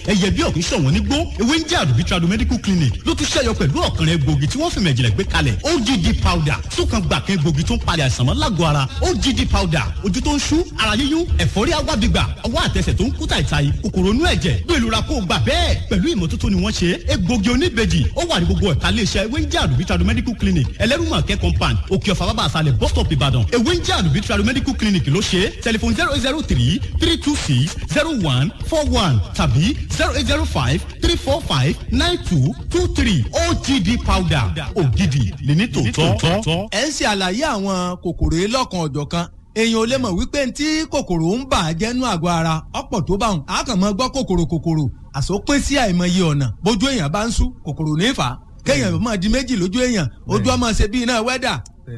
ẹyẹ bí ọ̀kìn ṣọ̀wọ́n nígbó ewé ń jẹ́ àdùbí tradu medical clinic ló tún ṣẹ́yọ pẹ̀lú ọ̀kan rẹ̀ gbòógì tí wọ́n fi mẹ̀jìlẹ̀ gbé kalẹ̀ OGD powder sókan gbà kan gbòógì tó ń palẹ̀ àìsàn mọ́ lágọ̀ọ́ ara OGD powder ojú tó ń ṣú ara yíyún ẹ̀fọ́rí agbábígbà ọwọ́ àtẹsẹ̀ tó ń kú tàìtàì kòkòrò inú ẹ̀jẹ̀ bí ìlú ra kó gbà bẹ́ẹ̀ pẹ̀lú ìmọ́tótó ni wọ́n ṣe egbògi oníbejì ó wà ní gbogbo ẹ̀ka iléeṣẹ́ ewé ń jẹ́ àdùbí tradu medical clinic ẹlẹ́rùmọ̀kẹ́ compound òkè ọ̀fà bàbá àṣàlẹ̀ bus stop ìbàdàn ewé ń jẹ́ àdùbí tradu medical clinic ló ṣe tẹlifon zero eight zero three three two six zero one four one tàbí zero eight zero five three four five nine two two three OGD powder ògidì ní tòótọ́. ẹ ń ṣe àlàyé àwọn kòkòrò yìí lọ́kan ọ̀jọ̀kan èèyàn ò lè mọ̀ wípé ntí kòkòrò ń bà á jẹ́nu àgọ́ ara ọ̀pọ̀ tó bá wọn a kàn máa gbọ́ kòkòrò kòkòrò àsopín sí àìmọye ọ̀nà bójú èèyàn bá ń sú kòkòrò ní fà á kéèyàn máa di méjì lójú èèyàn ojú ọmọ ṣe bí iná wẹ́dà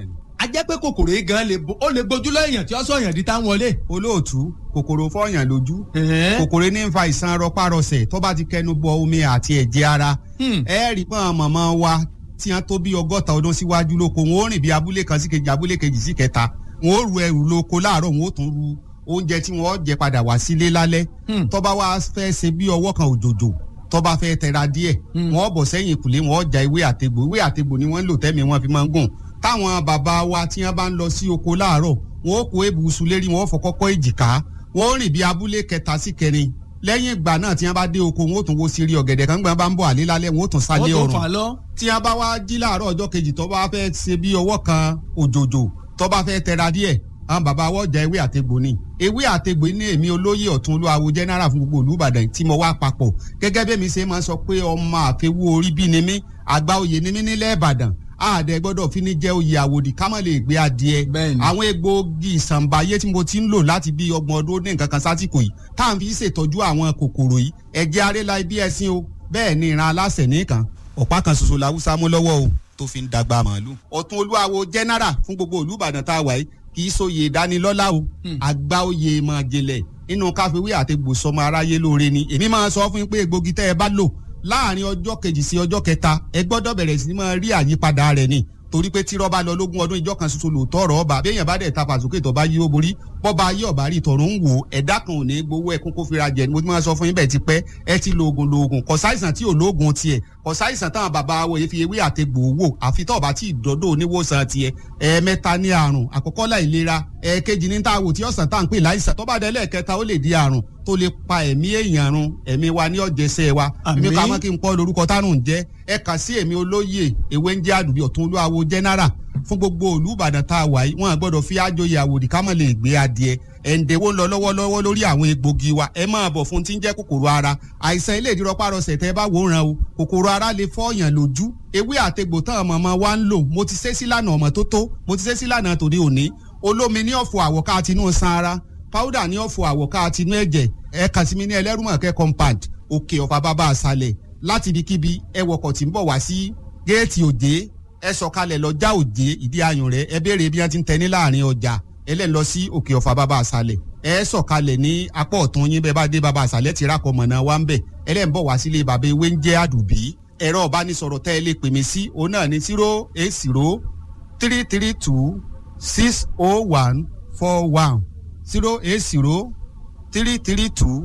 a jẹ́ pé kòkòrò yìí gan ó lè gbójú lọ èèyàn tí ó sọ èèyàn di tá ń wọlé. olóòtú kòkòrò fọyàn lójú kòkòrò ní ń fa ìsan rọpárọsẹ̀ tó bá ti kẹnu bọ omi àti ẹ̀jẹ̀ ara ẹ rí pọ́n mọ̀mọ́ wa tí wọ́n tó bí ọgọ́ta ọdún síwájú lóko wọn ó rìn bí abúlé kan sí kejì abúlé kejì sí kẹta wọn ó ru ẹrù lóko láàárọ̀ wọn ó tún ru oúnjẹ tí wọn ó jẹ padà wá sílé lálẹ́ tó bá wá fẹ́ ṣe bí ọwọ́ kan òjòjò tó bá fẹ́ tẹra díẹ̀ wọn ó bọ̀ sẹ́yìn ìkùlé wọn ó ja ewé àtegbò ewé àtegbò ni wọ́n ń lò tẹ́mi wọn fi máa ń gùn táwọn bàbá wa tí wọ́n bá ń lọ sí oko láàárọ̀ wọn ó kó ebùsùn lérí wọn ó fọ kọ́kọ́ èjìká wọn ó rìn bí abúlé kẹta sí kẹrin lẹ́yìn ìgbà náà tí wọ́n bá dé oko wọn ó tún wo sírí ọ̀gẹ̀dẹ̀ kan gbọ́n bá ń bọ̀ àlé lálẹ́ wọn ó tún sálé ọ̀rùn tí wọ́n bá wá jí láàárọ̀ ọjọ́ kejì tó bá fẹ́ ṣe bí ọwọ́ kan òjòjò tó bá fẹ́ tẹra díẹ̀ àwọn bàbá wọ́n jẹ ewé àtegbò ni ewé àtegbò ní èmi olóyè ọ̀tún olúwawo general fún gbogbo olùbàdàn tí mo wá papọ̀ gẹ́gẹ́ bí mi ṣe máa sọ pé ọmọ àfẹwú orí bí ni mí àgbà oyè ni mí nílẹ̀ ìbàdàn àdẹ gbọ́dọ̀ fi ní jẹ́ oyè àwòdì ká má lè gbé adìẹ àwọn egbòogi ìsànbáyé tí mo ti ń lò láti bí ọgbọ̀n ọdún ní nǹkan kan sásìkò yìí tá à ń fi ṣètọ́jú àwọn kòkòrò yìí ẹ̀jẹ̀ arẹ́la ibi ẹ̀sìn o bẹ́ẹ̀ ni ìran aláṣẹ nìkan ọ̀pá kan ṣoṣo làwùsá mú lọ́wọ́ o tó fi ń dàgbà màálù. ọ̀tún olúwawo general fún gbogbo olùbàdàn tá a wà yìí kì í sóye ìdánilọ́lá o àgbà oyè máa jẹlẹ̀ nínú káfíwé àti gbòsọmọ aráyé lóore ni èmi máa sọ fún yín pé egbògi tẹ́ ẹ bá lò láàrin ọjọ́ kejì sí ọjọ́ kẹta ẹ gbọ́dọ̀ bẹ̀rẹ̀ sí máa rí àyípadà rẹ̀ ni torí pé tírọ́ bá lọ lógún ọdún ìjọ kan ṣoṣo lòótọ́ ọ̀rọ̀ ọba béèyàn bá dẹ̀ ta fàsókè tó bá yí ó borí bọ́ba ayé ọ̀bá rí tọ̀rọ̀ ń wò ẹ̀dá kan ò ní gbowó ẹkún kó fira jẹ ni mo ti máa sọ fún yín bẹ́ẹ̀ ti pẹ́ ẹ ti lo oògùn lo oògùn kò sáìsàn tí ò lóògùn tiẹ̀ kò sáìsàn táwọn bàbá wo yìí fi ewé àtegbò wò àfi tó bá tí ìdọ́dọ̀ oníwòsàn tiẹ̀ ẹ̀ẹ̀mẹ́ta ní àrùn àkọ́kọ́ láìlera ẹ̀ẹ̀kejì ní tá a wò tí ọ̀sán tá à ń pè láìsàn tó bá dé lẹ́ẹ̀kẹta ó lè di àrùn tó lè pa ẹ̀mí èèyàn run ẹ̀mí wa ní ọ̀jẹ̀sẹ̀ wa èmi ká mọ́ kí n pọ́ lórúkọ tánù ń jẹ́ ẹ kà sí èmi olóyè ewé ń jẹ́ àdùbí ọ̀tún olúwawo general fún gbogbo òlú ìbàdàn tá a wà yìí wọn gbọ́dọ̀ fi àjòyè àwòdì ká mọ̀ lè gbé adìẹ ẹ̀ǹdẹ̀wó ń lọ lọ́wọ́lọ́wọ́ lórí àwọn egbògi wa ẹ máa bọ̀ fún tí ń jẹ́ kòkòrò ara àìsàn ilé ìdírọ̀ párọsẹ̀ tẹ́ bá wò ràn o kòkòrò ara lè fọ́ọ̀yàn lójú ewé àtegbò tán ọmọ wa ń lò mo ti ṣe sílànà ọmọ tó tó mo ti ṣe sílànà tòde òní olómi ní ọ̀fọ̀ àwọ̀ká àtinú san ara powder ní ọ̀fọ̀ àwọ̀ká àtinú ẹ̀jẹ̀ ẹ kàn sí mi ní ẹlẹ́rùmọ̀kẹ́ compound òkè ọ̀fà bàbá àṣàlẹ̀ láti ibikíbi ẹ wọkọ̀ tí ń bọ̀ wá sí géètì òjé ẹ sọ̀kalẹ̀ lọ já òjé ìdí ayùn rẹ̀ ẹ béèrè bí wọ́n ti ń tẹ ní láàrin ọjà ẹ lẹ́ lọ sí òkè ọ̀fà bàbá àṣàlẹ̀ ẹ sọ̀kalẹ̀ ní apá ọ̀tún yín bẹ́ẹ̀ bá dé bàbá àṣàlẹ̀ ti rákọ̀ mọ̀nà wa ń bẹ̀ ẹ lẹ́ ń bọ̀ wá sílé bàbá ewé ń jẹ́ àdùbí ẹ̀rọ ìbánisọ̀rọ̀ tẹ́ ẹ lè pè mí sí òun náà ní zero eight zero three three two six oh one four one zero eight zero three three two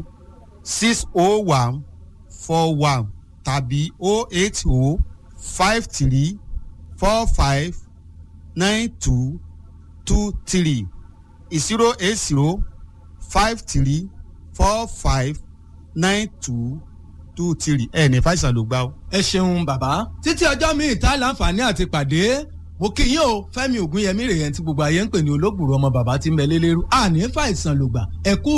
six oh one four one tàbí oh eight oh five three four five nine two two three zero eight zero five three four five nine two two three ẹ ní fàìsàn ló gbá o. ẹ ṣeun bàbá títí ọjọ́ mi ìta láǹfààní àti pàdé mo kí yín o fẹ́mi ògúnyẹmí rèé tí gbogbo ayé ń pè ní olóògbòrò ọmọ bàbá tí ń bẹ lélẹ́rú àní fàìsàn ló gbà ẹ kú